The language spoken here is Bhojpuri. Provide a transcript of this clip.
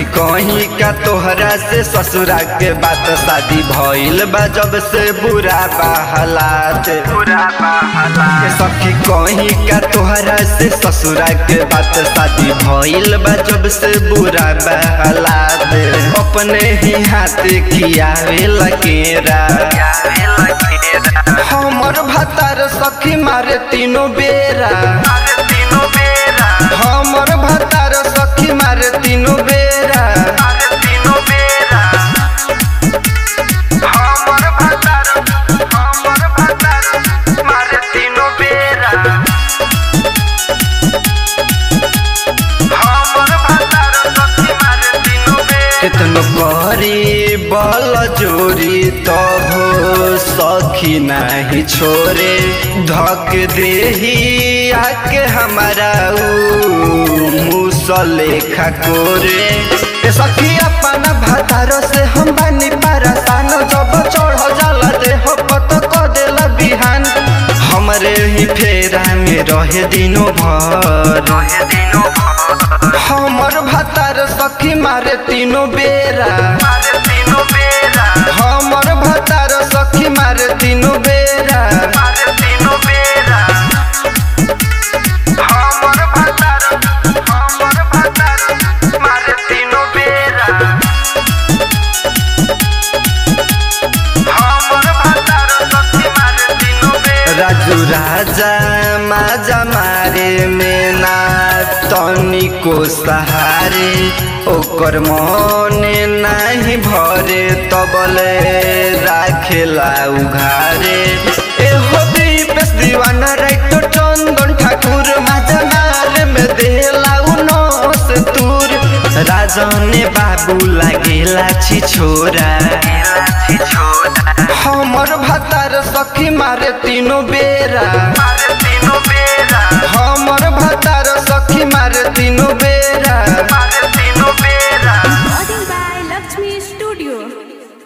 सखी कहीं का तोहरा से ससुरा के बात शादी भइल बा जब से बुरा बा हालात बुरा बा हालात सखी कहीं का तोहरा से ससुरा के बात शादी भइल बा जब से बुरा बा हालात अपने ही हाथ खियावे लकेरा हमर भतार सखी मारे तीनों बेरा हमर भतार सखी मारे तीनों बेरा हमर भतार हमर भतार मारे तीनों बेरा हमर भतार सखी मारे तीनों बेरा कितनो करी बल जोरी तब सखी नहीं छोरे धक देही आके हमारा मुसले खकोरे ए सखी अपन भातारो से हम बानी परेशान जब चढ़ जाला देह पत क देला बिहान हमरे ही फेरा में रहे दिनो भर रहे दिनो भर हमर भतार सखी मारे तीनों बेरा हमर भतार सखी मारे तीनों बेरा हमर भतार हमर भतार मारे तीनों बेरा हमर भतार सखी मारे तीनों बेरा राजू राजा माजा मारे में ना तनिको सहारे ओकर मने नाही भरे तबले राखेला उघारे एहो दीपेश दीवाना राइटो चंदन ठाकुर माजा मारे में देला उनस दूर राजने बाबू लागेला छी छोरा हमर भतार सखी मारे तीनों बेरा